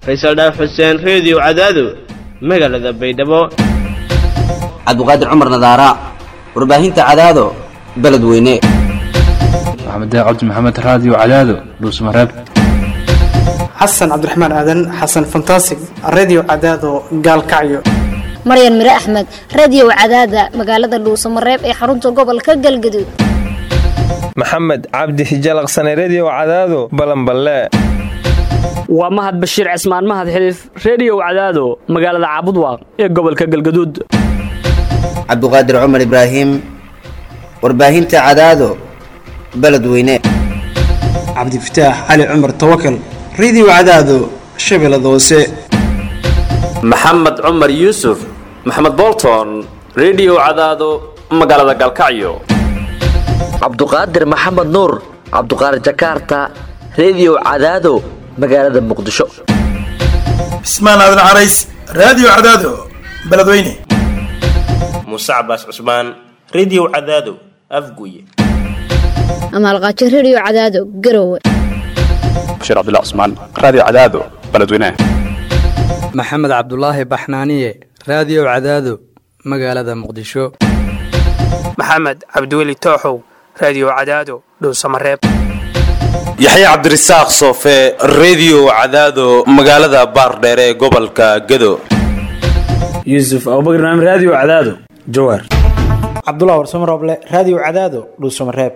faysal dhaaf xuseen reediyo cadaado magaalada baydhabo cabdiqaadir cumar nadaara warbaahinta cadaado beledweyne maxamed cabdi maxamed raadiyo cadaado dhuusmareeb xasan cabdiraxmaan aadan xasan fantasig redio cadaado gaalkacyo maryan mire axmed radiyow cadaada magaalada dhuusamareeb ee xarunta gobolka galgaduud maxamed cabdi hijalaqsane rediyow cadaado balanballe waa mahad bashiir cismaan mahad xiliif rediyow cadaado magaalada caabudwaaq ee gobolka galgaduud cabdiqaadir cumar ibraahim warbaahinta cadaado beledweyne cabdifataax cali cumar tawakal redio cadaado shabeellada hoose maxamed cumar yuusuf maxamed bolton rediyo cadaado magaalada galkacyo cabduqaadir maxamed nuur cabduqaadir jakaarta rediyo cadaado magaalada muqdisho cismaan aadan carays raadiyo cadaado beledweyne muuse cabaas cusmaan rediyo cadaado afguye amaalqaajo rediyo cadaado garowe bashiir cabdilla cusmaan raadiyo cadaado beledweyne maxamed cabdulaahi baxnaaniye raadiyo cadaado magaalada muqdisho maxamed cabdiweli tooxow raadiyo cadaado dhuusamareeb yaxye cabdirasaaq soofe rediyo cadaado magaalada baardheere ee gobolka gado yuusuf abubakr naam raadiyo cadaado jawaar cabdulah warsamo rooble raadiyo cadaado dhuusamareeb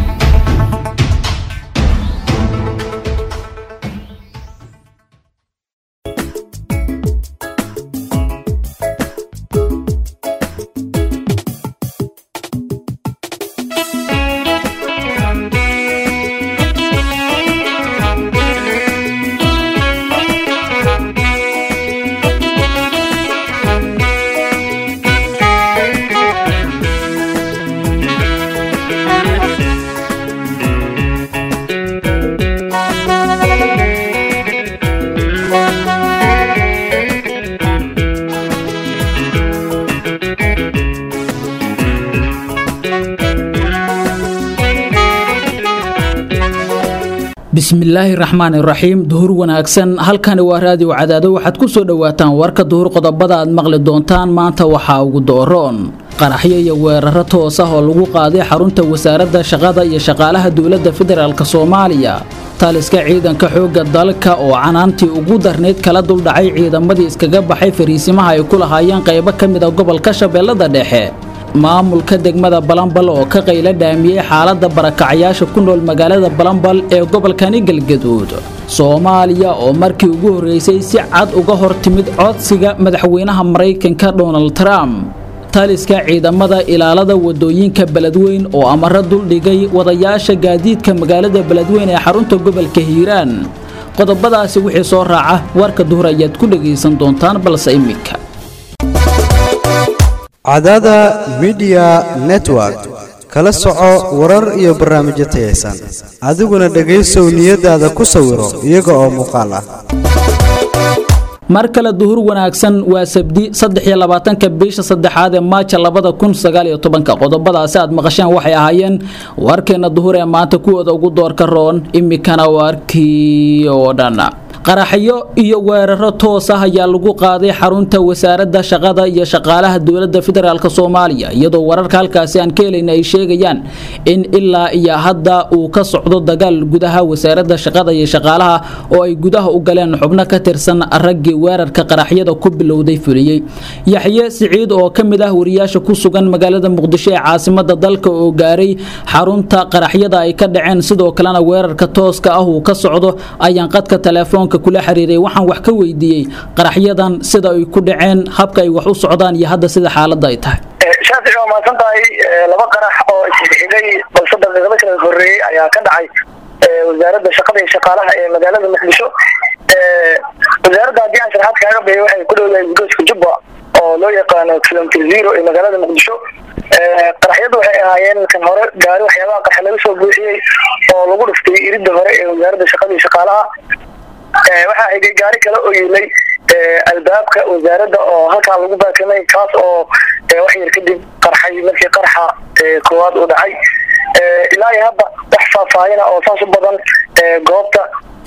bismillaahi raxmaan iraxiim duhur wanaagsan halkani waa raadiyo cadaado waxaad ku soo dhowaataan warka duhur qodobada aad maqli doontaan maanta waxaa ugu dooroon qaraxyo iyo weeraro toos ah oo lagu qaaday xarunta wasaaradda shaqada iyo shaqaalaha dowladda federaalk soomaaliya taliska ciidanka xoogga dalka oo canaantii ugu darnayd kala duldhacay ciidamadii iskaga baxay fariisimaha ay ku lahaayeen qaybo ka mid a gobolka shabeellada dhexe maamulka degmada balambal oo ka qayla dhaamiyey xaaladda barakacayaasha ku nool magaalada balambal ee gobolkani galgaduud soomaaliya oo markii ugu horreysay si cad uga hor timid codsiga madaxweynaha maraykanka donald trump taliska ciidamada ilaalada wadooyinka beledweyn oo amaro duldhigay wadayaasha gaadiidka magaalada beledweyn ee xarunta gobolka hiiraan qodobadaasi wixii soo raaca warka duhur ayaad ku dhegaysan doontaan balse iminka cadaada midiya network kala soco warar iyo barnaamijyo tayaysan adiguna dhegaysow niyadaada ku sawiro iyaga oo muuqaal ah mar kale duhur wanaagsan waa sabdi saddexiyo labaatanka bisha saddexaad ee maaja labada kun sagaaliyo tobanka qodobadaasi aad maqasheen waxay ahaayeen warkeenna duhur ee maanta kuwooda ugu doorka roon imikana warkii oo dhan qaraxyo iyo weeraro toos ah ayaa lagu qaaday xarunta wasaaradda shaqada iyo shaqaalaha dowladda federaalk soomaaliya iyadoo wararka halkaasi aan ka helayna ay sheegayaan in ilaa iyo hadda uu ka socdo dagaal gudaha wasaaradda shaqada iyo shaqaalaha oo ay gudaha u galeen xubno ka tirsan raggii weerarka qaraxyada ku bilowday fuliyey yaxye siciid oo ka mid ah wariyaasha ku sugan magaalada muqdisho ee caasimada dalka oo gaaray xarunta qaraxyada ay ka dhaceen sidoo kalena weerarka tooska ah uu ka socdo ayaan qadka telefoon kula xiriiray waxaan wax ka weydiiyey qaraxyadan sida ay ku dhaceen habka ay wax u socdaan iyo hadda sida xaaladda ay tahay shaafici waa mahadsan tahay laba qarax oo isxigay balse daqiiqado kala horreeyey ayaa ka dhacay wasaaradda shaqada iyo shaqaalaha ee magaalada muqdisho wasaaradda haddii aan sharaxaad kaaga bixiyo waxay ku dhowdahay gudooska jubba oo loo yaqaano kilomitr zero ee magaalada muqdisho qaraxyadu waxay ahaayeen kan hore gaari waxyaabaha qarxa laga soo buuxiyey oo lagu dhiftay iridda hore ee wasaaradda shaqada iyo shaqaalaha waxaa xigay gaari kale oo yilay albaabka wasaaradda oo halkaa lagu baakamay kaas oo wax yar kadib qarxay markii qarxa koowaad uu dhacay ilaa iyo hadda wax faahfaahina oo saas u badan goobta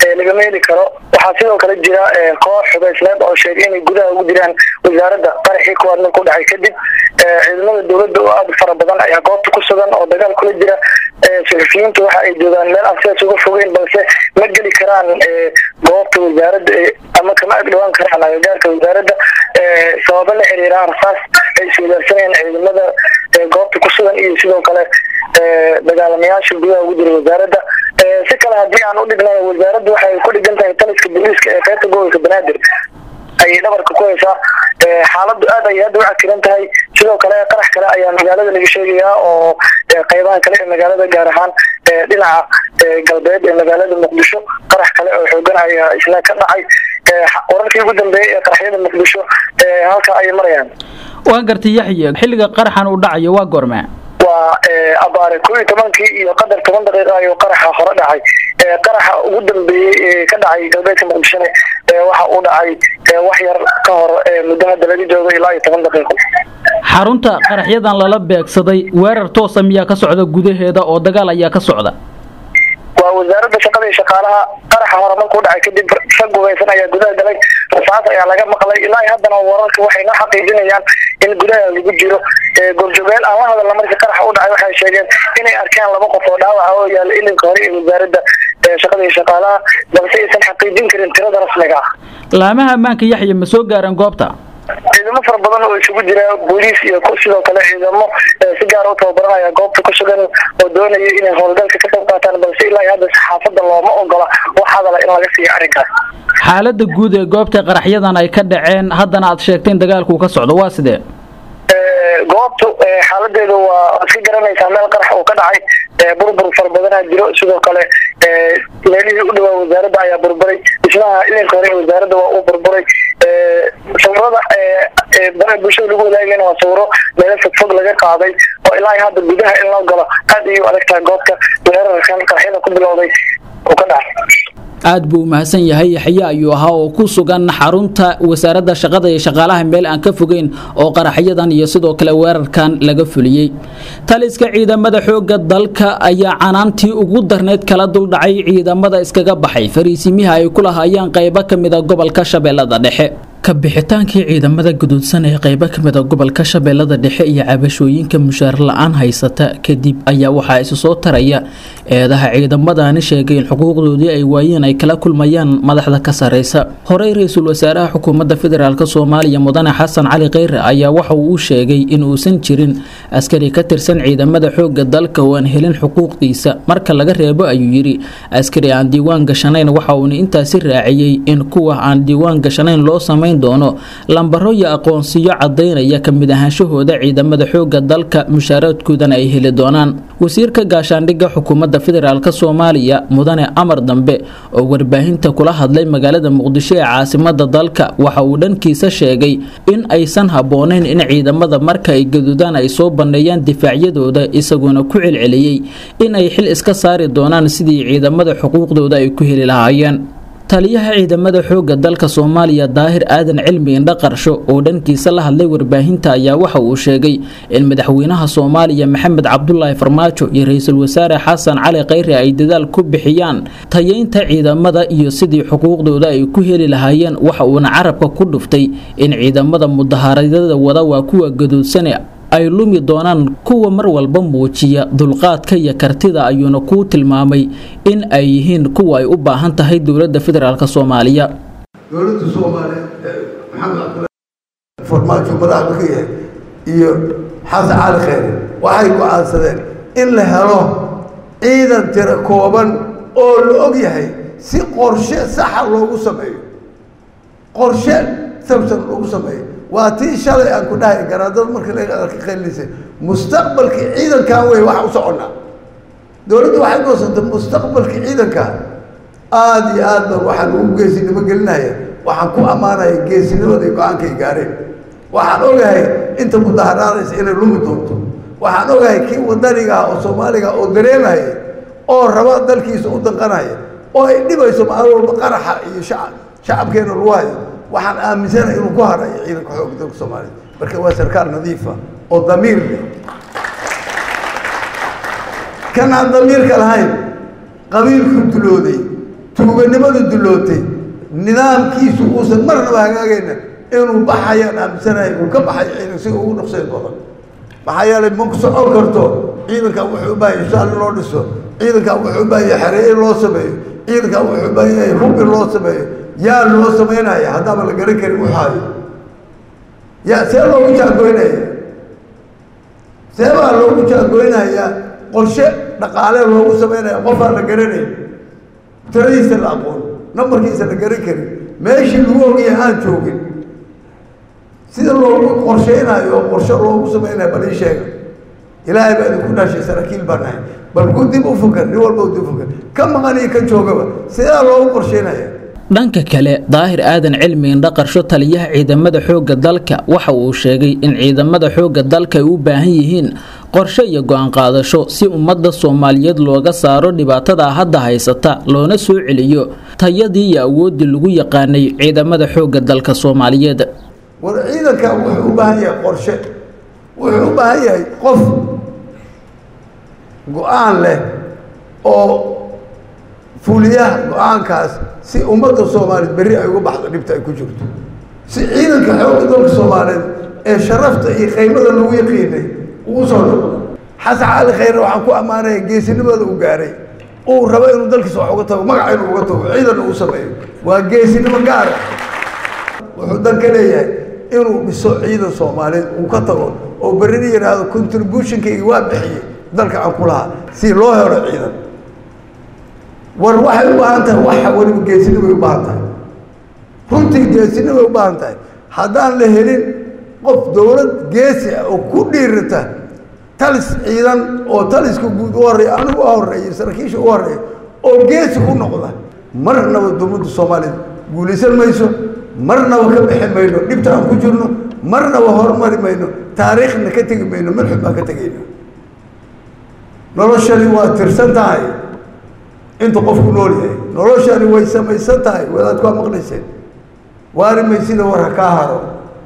lagama heli karo waxaa sidoo kale jira koox xubaysneed oo sheegay inay gudaha ugu jiraan wasaaradda qaraxii kuwaad markuu dhacay kadib ciidamada dowladda oo aada fara badan ayaa goobta ku sugan oo dagaal kula jira saxufiyiintu waxa ay joogaan meel aan sidaas uga fogeyn balse ma geli karaan goobta wasaaradda ama kama agdhawaan karaan agagaarka wasaaradda sababo la xiriira rasaas ay iswadaarsanayaan ciidamada goobta ku sugan iyo sidoo kale dagaalamayaasha gudaha ugu jira wasaaradda si kale haddii aan u dhignay wasaaradda waxay ku dhigan tahay taliska booliiska ee qaybta gobolka banaadir ayay dhabarka ku haysaa xaaladdu aad ayay hadda u cakiran tahay sidoo kale qarax kale ayaa magaalada laga sheegayaa oo qaybaha kale ee magaalada gaar ahaan dhinaca galbeed ee magaalada muqdisho qarax kale oo xoogan ayaa isna ka dhacay wararkii ugu dambeeyey ee qaraxyada muqdisho halka ayay marayaan waa gartay yaxye xilliga qaraxan uu dhacayo waa goormee waa abaare koo iyo tobankii iyo qadar toban daqiiqa ayuu qaraxa hore dhacay qaraxa ugu dambeeyey ee ka dhacay galbeedka muqdishone waxa uu dhacay wax yar ka hor muddo hadda laga joogo ilaa iyo toban daqiiqo xarunta qaraxyadan lala beegsaday weerar toosa miyaa ka socda gudaheeda oo dagaal ayaa ka socda waa wasaaradda shaqada iyo shaqaalaha qaraxa hore markuu dhacay kadib rag gubeysan ayaa gudaha galay rasaas ayaa laga maqlay ilaa haddana wararka waxay noo xaqiijinayaan in gudaha lagu jiro goobjoogeel aan la hadalna markii qaraxa u dhacay waxay sheegeen inay arkeen laba qof oo dhaawaca oo yaala ilinka hore ee wasaaradda shaqada iyo shaqaalaha balse aysan xaqiijin karin tirada rasmiga ah laamaha ammaanka yaxye ma soo gaareen goobta ciidamo fara badan oo isugu jira booliis iyo sidoo kale ciidamo si gaar u tababaranaya goobta ku sugan oo doonaya inay howlgalka ka qayb qaataan balse ilaa hadda saxaafadda looma ogola wax hadala in laga siiyo arrinkaas xaaladda guud ee goobta qaraxyadan ay ka dhaceen haddana aad sheegteen dagaalku ka socdo waa sidee goobtu xaaladeedu waa iska garanaysaa meel qarax uu ka dhacay burbur fara badanaa jiro sidoo kale meelihii u dhawaa wasaaradda ayaa burburay dhismaha ilinka hore ee wasaaradda waa uu burburay sawirada baraha bulshada lagu wadaagayna waa sawiro meelo fogfog laga qaaday oo ilaa hadda gudaha in loo galo aad ayay u adagtahay goobta weerarkan qaraxyada ku bilowday uu ka dhacay aad buu u mahadsan yahay yaxye ayuu ahaa oo ku sugan xarunta wasaaradda shaqada iyo shaqaalaha meel aan ka fogeyn oo qaraxyadan iyo sidoo kale weerarkan laga fuliyey taliska ciidamada xoogga dalka ayaa canaantii ugu darneyd kala duldhacay ciidamada iskaga baxay fariisimiha ay ku lahaayeen qaybo ka mida gobolka shabeellada dhexe ka bixitaankii ciidamada guduudsan ee qaybo ka mida gobolka shabeellada dhexe iyo cabashooyinka mushaar la-aan haysata kadib ayaa waxaa isu soo taraya eedaha ciidamadani sheegay in xuquuqdoodii ay waayeen ay kala kulmayaan madaxda ka sareysa horey ra-iisul wasaaraha xukuumadda federaalk soomaaliya mudane xasan cali kheyre ayaa waxa uu u sheegay in uusan jirin askari ka tirsan ciidamada xoogga dalka oo aan helin xuquuqdiisa marka laga reebo ayuu yidhi askari aan diiwaan gashanayn waxa uuna intaasi raaciyey in kuwa aan diiwaan gashanayn loo samayn doono lambaro iyo aqoonsiyo cadaynaya ka mid ahaanshahooda ciidamada xoogga dalka mushaaraadkoodana ay heli doonaan wasiirka gaashaandhigga xukuumadda federaalk soomaaliya mudane amar dambe oo warbaahinta kula hadlay magaalada muqdisho ee caasimada dalka waxa uu dhankiisa sheegay in aysan habboonayn in ciidamada marka ay gaduudaan ay soo banneeyaan difaacyadooda isagoona ku celceliyey in ay xil iska saari doonaan sidii ciidamada xuquuqdooda ay ku heli lahaayeen taliyaha ciidamada xoogga dalka soomaaliya daahir aadan cilmi indha qarsho oo dhankiisa la hadlay warbaahinta ayaa waxa uu sheegay in madaxweynaha soomaaliya maxamed cabdulaahi farmaajo iyo ra-iisul wasaare xasan cali kheyre ay dadaal ku bixiyaan tayeynta ciidamada iyo sidii xuquuqdooda ay ku heli lahaayeen waxa uuna carabka ku dhuftay in ciidamada mudaharaadyada wada waa kuwa gaduudsane ay lumi doonaan kuwa mar walba muujiya dulqaadka iyo kartida ayuuna kuu tilmaamay in ay yihiin kuwa ay u baahan tahay dowladda federaalk soomaaliya dowladda soomaaliya maxamed cabdulaahi farmaajo madaxda ka yahay iyo xasan cali kheyre waxay go-aansadeen in la helo ciidan tiro kooban oo la og yahay si qorshe saxa loogu sameeyo qorshe sabsan loogu sameeyo waa tii shalay aan ku dhahay garaadada marka laga qaylisay mustaqbalkii ciidankan wey waxa u soconnaa dowladdu waxay goosantay mustaqbalkii ciidanka aada iyo aad baan waxaan ugu geesinimo gelinaya waxaan ku ammaanaya geesinimada go-aankay gaareen waxaan ogahay inta mudaharaadaysa inay lumi doonto waxaan ogahay kii wadaniga ah oo soomaaliga oo dareemaya oo raba dalkiisa u danqanaya oo ay dhibayso maalin walba qaraxa iyo shacab shacabkeena lagu hayo waxaan aaminsanahay inuu ku harayo ciidanka xoogga dalka soomaaliya marka waa sarkaal nadiifa oo damiir leh kan aan damiirka lahayn qabiilku dulooday tuuganimadu dulootay nidaamkiisu uusan marnaba hagaagayna inuu baxayaan aaminsanahay uu ka baxay ciidan si ugu dhaqsayn badan maxaa yeelay ma ku socon karto ciidankan wuxuu u baahan yahay shaal in loo dhiso ciidankan wuxuu u baahan yahay xereye in loo sameeyo ciidankan wuxuu u baahan yahay hub in loo sameeyo yaa loo samaynaya haddaaba la garan karin waxaayo yaa see loogu jaagoynaya see baa loogu jaagoynayaa qorshe dhaqaale loogu samaynaya qofaan la garanayn tiradiisa la aqoon nambarkiisa la garan karin meeshii lagu ogaya aan joogin sida loogu qorshaynayo oo qorshe loogu samaynayo bal ii sheega ilaahay baa idinku dhashay saraakiil baan nahay bal ku dib u fakar nin walba u dib u fakar ka maqan iyo ka joogaba sidaa loogu qorshaynaya dhanka kale daahir aadan cilmi indhaqarsho taliyaha ciidamada xoogga dalka waxa uu sheegay in ciidamada xoogga dalka ay u baahan yihiin qorshe iyo go-aan qaadasho si ummadda soomaaliyeed looga saaro dhibaatada hadda haysata loona soo celiyo tayadii iyo awooddii lagu yaqaanay ciidamada xoogga dalka soomaaliyeed war ciidankan wuxuu u baahan yahay qorshe wuxuu u baahan yahay qof go-aan leh oo fuliyaha go-aankaas si ummadda soomaaliyeed berri ay uga baxdo dhibta ay ku jirto si ciidanka xoogga dalka soomaaliyeed ee sharafta iyo qaymada lagu yaqiinay uu soo noqdo xasan cali khayre waxaan ku ammaanaya geesinimada uu gaaray uu rabo inuu dalkiisa wax uga tago magaca inuu uga tago ciidan uu sameeyo waa geesinimo gaara wuxuu dan ka leeyahay inuu dhiso ciidan soomaaliyeed uu ka tago oo berrina yidhaahdo contributionkayga waa bixiyey dalka aan ku lahaa si loo helo ciidan war waxay u baahan tahay waxa weliba geesinimay u baahan tahay runtii geesinimay u baahan tahay haddaan la helin qof dowlad geesi ah oo ku dhiirata talis ciidan oo taliska guud u horreeya anigu u horreeyay saraakiisha u horreeya oo geesi ku noqda marnaba dowladda soomaaliya guulaysan mayso marnaba ka bixi mayno dhibta aan ku jirno marnaba horumari mayno taariikhna ka tegi mayno madxub baan ka tegayna noloshani waa tirsan tahay inta qofku nool yahay noloshani way samaysan tahay wadaad waa maqlayseen waari maysida war ha kaa haro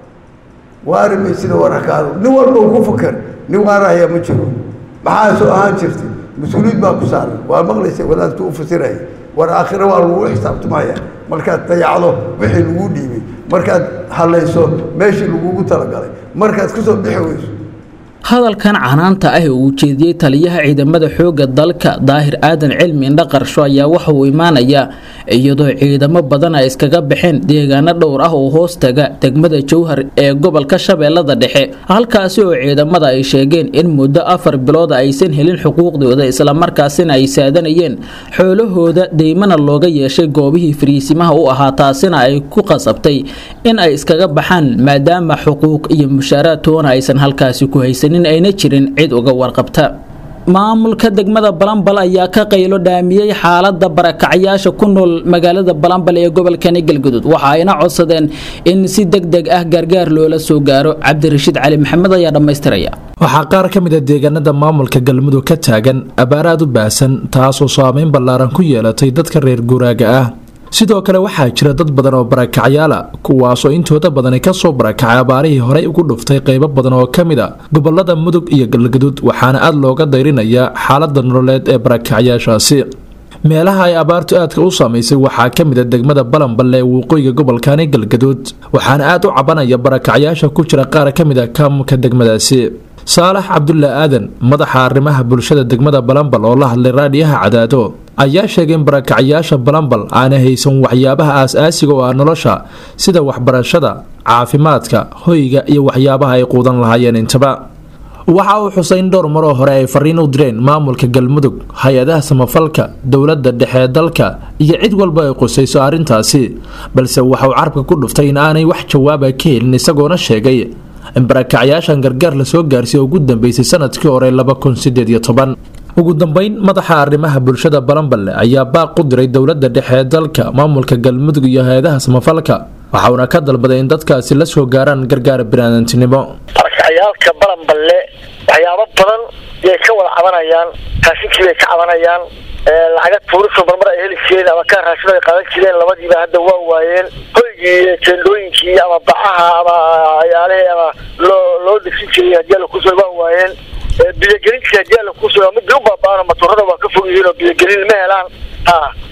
waari maysida war ha kaa haro nin walba uu ku fakar nin waarahaya ma jiro maxaa soo ahaan jirtay mas-uuliyad baa ku saaran waa maqlayseen wadaadku u fasiraya war aakhire waa lagu xisaabtamaya markaad dayacdo wixii lagu dhiibay markaad hallayso meeshii lagugu talagalay markaad ka soo bixi weyso hadalkan canaanta ah ee uu jeediyey taliyaha ciidamada xoogga dalka daahir aadan cilmi indhaqarsho ayaa waxa uu imaanayaa iyadoo ciidamo badan ay iskaga baxeen deegaano dhowr ah oo hoos taga degmada jowhar ee gobolka shabeellada dhexe halkaasi oo ciidamada ay sheegeen in muddo afar bilood aysan helin xuquuqdooda islamarkaasina ay saadanayeen xoolahooda deymana looga yeeshay goobihii fariisimaha u ahaa taasina ay ku qasabtay in ay iskaga baxaan maadaama xuquuq iyo mushaaraad toona aysan halkaasi ku haysanin ayna jirin cid uga warqabta maamulka degmada balambal ayaa ka qaylo dhaamiyey xaalada barakacayaasha ku nool magaalada balambal ee gobolkani galgudud waxa ayna codsadeen in si deg deg ah gargaar loola soo gaaro cabdirashiid cali maxamed ayaa dhammaystiraya waxaa qaar ka mid a deegaanada maamulka galmudug ka taagan abaaraad u baahsan taasoo saameyn ballaaran ku yeelatay dadka reer guuraaga ah sidoo kale waxaa jira dad badan oo barakacyaala kuwaasoo intooda badani kasoo barakacay abaarihii horey ugu dhuftay qeybo badan oo ka mid a gobolada mudug iyo galgaduud waxaana aad looga dayrinayaa xaalada nololeed ee barakacyaashaasi meelaha ay abaartu aadka u saamaysay waxaa ka mid a degmada balanballe ee waqooyiga gobolkani galgaduud waxaana aad u cabanaya barakacyaasha ku jira qaar ka mid a kaamulka degmadaasi saalax cabdulla aadan madaxa arrimaha bulshada degmada balambal oo la hadlay raadhiyaha cadaado ayaa sheegay in barakacyaasha balambal aanay haysan waxyaabaha aas-aasiga oo ah nolosha sida waxbarashada caafimaadka hoyga iyo waxyaabaha ay quudan lahaayeen intaba waxa uu xusay in dhowr maroo hore ay fariin u direen maamulka galmudug hay-adaha samafalka dowladda dhexe ee dalka iyo cid walba ay qusayso arrintaasi balse waxauu carabka ku dhuftay in aanay wax jawaaba ka helin isagoona sheegay in barakacyaashan gargaar lasoo gaarsiiy ugu dambeysay sanadkii hore laba kun sideed iyo toban ugu dambeyn madaxa arrimaha bulshada balanballe ayaa baaq u diray dowladda dhexe ee dalka maamulka galmudug iyo hay-adaha samafalka waxauna ka dalbaday in dadkaasi la soo gaaraan gargaar biniaadantinimo barakacayaalka balanballe waxyaabo badan yay ka wada cabanayaan raashinkii bay ka cabanayaan lacaga tuuriso marmar ay heli jireen ama kaa raashin ay qaadan jireen labadiiba hadda waa waayeen hoygii teendooyinkii ama bacaha ama ayaalihii ama loo loo degsin jiray haddii alla kusoo waa waayeen biyogelintii haddii alla kusoo midii u baaba'aano matoorada waa ka fog yihiin oo biyogelin ma helaan ha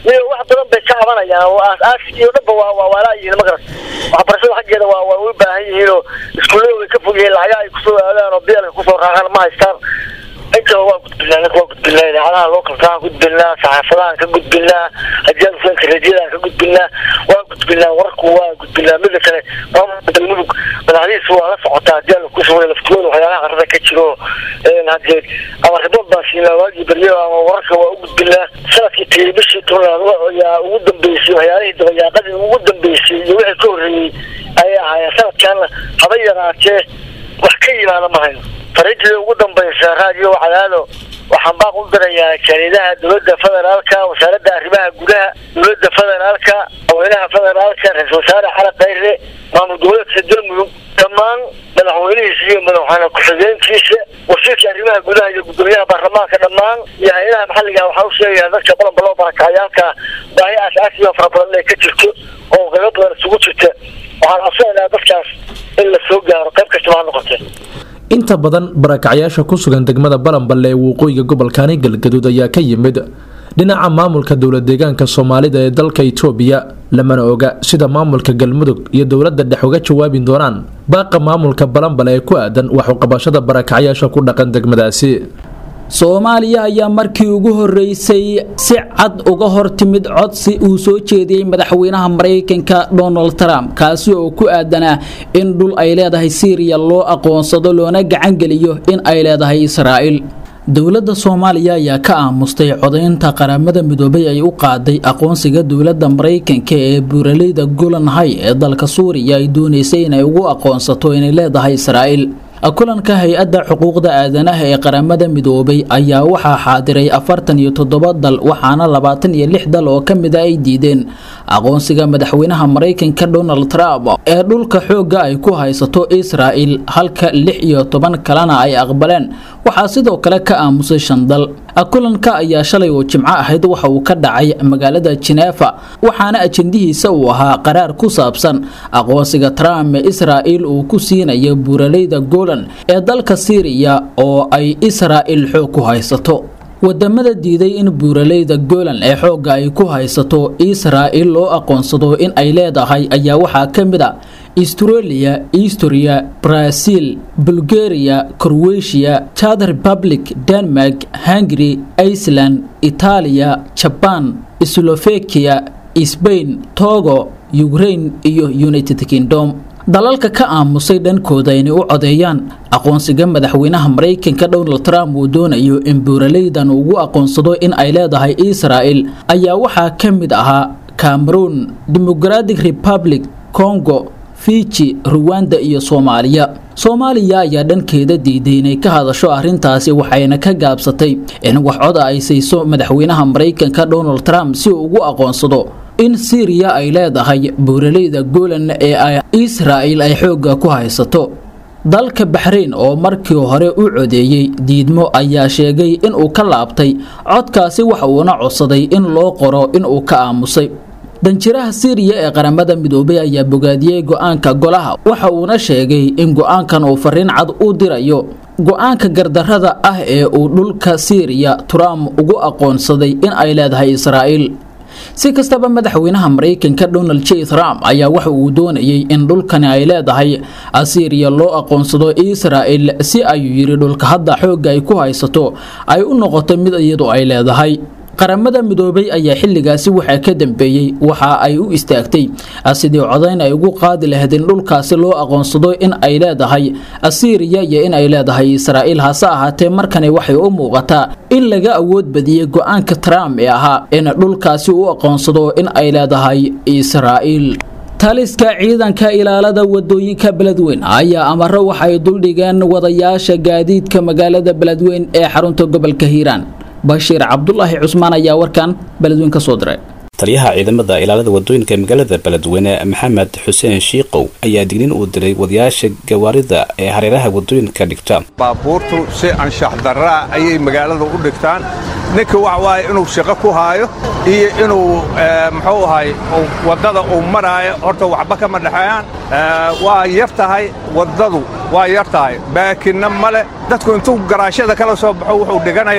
iyo wax badan bay ka cabanayaan oo aas-aasi iyo dhanba waa waa waalaayihiin magarat waxbarashada xaggeeda waa waa u baahan yihiin oo iskuullada way ka fog yihiin lacaga ay kusoo aadaan oo bielka kusoo raaqaan ma haystaan intaba waa gudbinaa ninka waa gudbinaa idaacadaha lookalkaan gudbinaa saxaafadahan ka gudbinaa hajaadusanka radiyadan ka gudbinaa waa gudbinaa warku waa gudbinaa mida kale maamulka galmudug madaxdihiisa waa la socotaa hadii ala kusugay laftigooda waxyaalaha qarada ka jiro hadee ama ribood baan siinaa waagii beryo ama wararka waa u gudbinaa sanadkii tegey bishii tobnaad yaa ugu dambeysay waxyaalihii dabayaaqadii ugu dambeysay iyo wixii ka horreeyey ayay ahaayeen sanadkaana haba yaraatee wax ka yimaada ma hayno fariintii ugu dambaysa raadiyo cadaado waxaan baaq u dirayaa jariidaha dowladda federaalka wasaaradda arrimaha gudaha dowladda federaalka haweynaha federaalka ra-iisul wasaare xala khayre maamul goboleedka galmudug dhammaan madaxweynihiisa iyo madaxweyne ku-xigeenkiisa wasiirka arrimaha gudaha iyo gudoomiyaha baarlamaanka dhammaan iyo hay-adaha maxalliga waxaa u sheegaya dadka qolanba loo barakacayaalka baahi aas-aasiyo fara badan inay ka jirto oo qaybo badan isugu jirta waxaan codsanaynaa dadkaas in la soo gaaro qayb kastaba ha noqotee inta badan barakacyaasha ku sugan degmada balanballe ee waqooyiga gobolkaani galgaduud ayaa ka yimid dhinaca maamulka dowlad deegaanka soomaalida ee dalka itoobiya lamana oga sida maamulka galmudug iyo dowladda dhex uga jawaabi doonaan baaqa maamulka balanbale ee ku aadan waxuqabashada barakacyaasha ku dhaqan degmadaasi soomaaliya ayaa markii ugu horeysay si cad uga hor timid codsi uu soo jeediyey madaxweynaha maraykanka donald trump kaasi oo ku aadanaa in dhul ay leedahay syriya loo aqoonsado loona gacangeliyo in ay leedahay israa'iil dowladda soomaaliya ayaa ka aamustay codaynta qaramada midoobay ay u qaaday aqoonsiga dowladda maraykanka ee buuraleyda golan hay ee dalka suuriya ay doonaysay inay ugu aqoonsato inay leedahay israa'iil kulanka hay-adda xuquuqda aadanaha ee qaramada midoobay ayaa waxaa xaadiray afartan iyo toddoba dal waxaana labaatan iyo lix dal oo ka mida ay diideen aqoonsiga madaxweynaha maraykanka donald trump ee dhulka xoogga ay ku haysato israa'il halka lix iyo toban kalena ay aqbaleen waxaa sidoo kale ka aamusay shan dal kulanka ayaa shalay oo jimco ahayd waxa uu ka dhacay magaalada jineefa waxaana ajendihiisa uu ahaa qaraar ku saabsan aqoonsiga trump ee israa'il uu ku siinayo buuraleyda golan ee dalka siiriya oo ay israa'il xoog ku haysato wadamada diiday in buuraleyda golan ee xoogga ay ku haysato israa'il loo aqoonsado in ay leedahay ayaa waxaa ka mid a australia estoria brazil bulgaria croatia chad republic denmark hungary iceland itaaliya jaban slovakia sbain togo ukraine iyo united kingdom dalalka ka aamusay dhankooda inay u codeeyaan aqoonsiga madaxweynaha maraykanka donald trump uu doonayo in buuraleydan ugu aqoonsado in ay leedahay israa'il ayaa waxaa ka mid ahaa cameroon democratic republic congo fiji ruwanda iyo soomaaliya soomaaliya ayaa dhankeeda diiday inay ka hadasho arrintaasi waxayna ka gaabsatay in wax coda ay sayso madaxweynaha maraykanka donald trump si uu ugu aqoonsado in syriya ay leedahay buuraleyda golan ee ay israa'il ay xoogga ku haysato dalka baxrayn oo markii hore u codeeyey diidmo ayaa sheegay inuu ka laabtay codkaasi waxa uuna codsaday in loo qoro inuu ka aamusay danjiraha siiriya ee qaramada midoobay ayaa bogaadiyey go-aanka golaha waxa uuna sheegay in go-aankan uu fariin cad u dirayo go-aanka gardarrada ah ee uu dhulka siiriya trump ugu aqoonsaday in ay leedahay israa'iil si kastaba madaxweynaha maraykanka donald j trump ayaa waxa uu doonayay in dhulkani ay leedahay asiiriya loo aqoonsado israa'il si ayuu yidhi dhulka hadda xoogga ay ku haysato ay u noqoto mid iyadu ay leedahay qaramada midoobay ayaa xilligaasi waxaa ka dambeeyey waxa ay u istaagtay sidii codayn ay ugu qaadi lahayd in dhulkaasi loo aqoonsado in ay leedahay asiiriya iyo in ay leedahay israa'iil hase ahaatee markani waxay u muuqataa in laga awood badiyey go-aanka trump ee ahaa in dhulkaasi u aqoonsado in ay leedahay israa'iil taliska ciidanka ilaalada wadooyinka beledweyn ayaa amaro waxay duldhigeen wadayaasha gaadiidka magaalada beledweyn ee xarunta gobolka hiiraan bashiir cabdulaahi cusmaan ayaa warkan beledweyn ka soo diray taliyaha ciidamada ilaalada wadooyinka magaalada beledweyne maxamed xuseen shiikow ayaa dignin uu diray wadayaasha gawaarida ee hareeraha wadooyinka dhigta baabuurtu si anshax darraa ayay magaalada u dhigtaan ninka waxa waaye inuu shaqo ku haayo iyo inuu muxuu ahay waddada uu maraayo horta waxba kama dhexeeyaan waa yar tahay waddadu waa yar tahay baakinna male dadku intuu garaashada kala soo baxo wuxuu dhiganayaa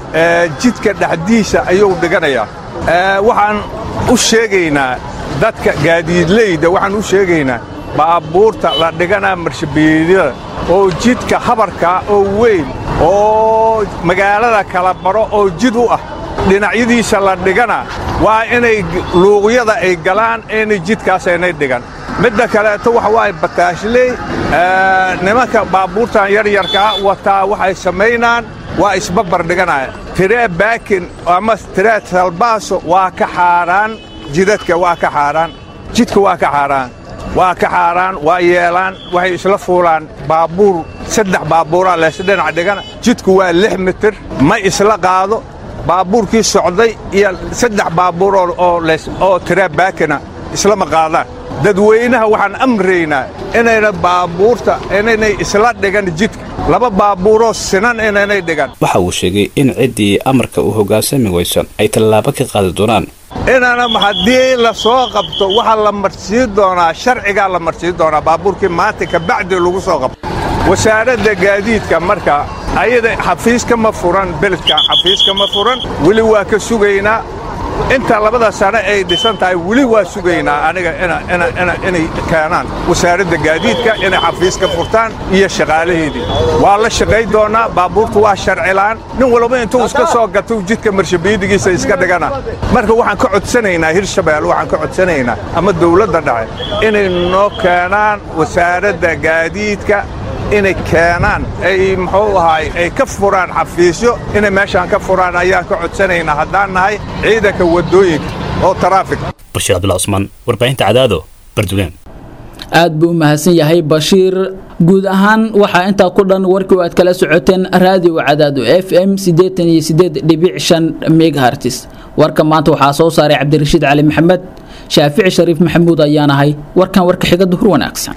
jidka dhexdiisa ayuu dhiganayaa waxaan u sheegaynaa dadka gaadiidleyda waxaan u sheegaynaa baabuurta la dhiganaa marshabiyeedyada oo jidka habarkaa oo weyn oo magaalada kala baro oo jid u ah dhinacyadiisa la dhigana waa inay luuqyada ay galaan inay jidkaas aynay dhigan midda kaleeto waxa waaye bataashley nimanka baabuurtan yaryarkaa wataa waxay samaynaan waa isbabar dhiganaya tiree baakin ama tiree salbaaso waa ka xaaraan jidadka waa ka xaaraan jidka waa ka xaaraan waa ka xaaraan waa yeelaan waxay isla fuulaan baabuur saddex baabuuraa leesdhinac dhigana jidku waa lix mitir ma isla qaado baabuurkii socday iyo saddex baabuur oo tiree baakina islama qaadaan dadweynaha waxaan amraynaa inayna baabuurta inaynay isla dhigan jidka laba baabuuroo sinan inaynay dhigan waxa uu sheegay in ciddii amarka uu hoggaansami waysan ay tallaabo ka qaadi doonaan inana haddii la soo qabto waxaa la marsiin doonaa sharcigaa la marsiin doonaa baabuurkii maanta kabacdi lagu soo qabto wasaaradda gaadiidka marka ayada xafiiska ma furan beledkan xafiiska ma furan weli waa ka sugaynaa inta labada sano ay dhisan tahay weli waa sugaynaa aniga inay keenaan wasaaradda gaadiidka inay xafiiska furtaan iyo shaqaalaheedii waa la shaqayn doonaa baabuurtu waa sharcilaan nin walba intuu iska soo gatou jidka marshabiidigiisa iska dhigana marka waxaan ka codsanaynaa hirshabelle waxaan ka codsanaynaa ama dawladda dhace inay noo keenaan wasaaradda gaadiidka inay keenaan ay muxuu ahaay ay ka furaan xafiisyo inay meeshaan ka furaan ayaan ka codsanaynaa haddaan nahay ciidanka waddooyinka oo taraafik bashiir cabdullah cusmaan warbaahinta cadaado bardugaan aad buu u mahadsan yahay bashiir guud ahaan waxaa intaa ku dhan warkii aad kala socoteen raadiyo cadaado f m megahartis warka maanta waxaa soo saaray cabdirashiid cali maxamed shaafici shariif maxamuud ayaan ahay warkan warka xiga duhur wanaagsan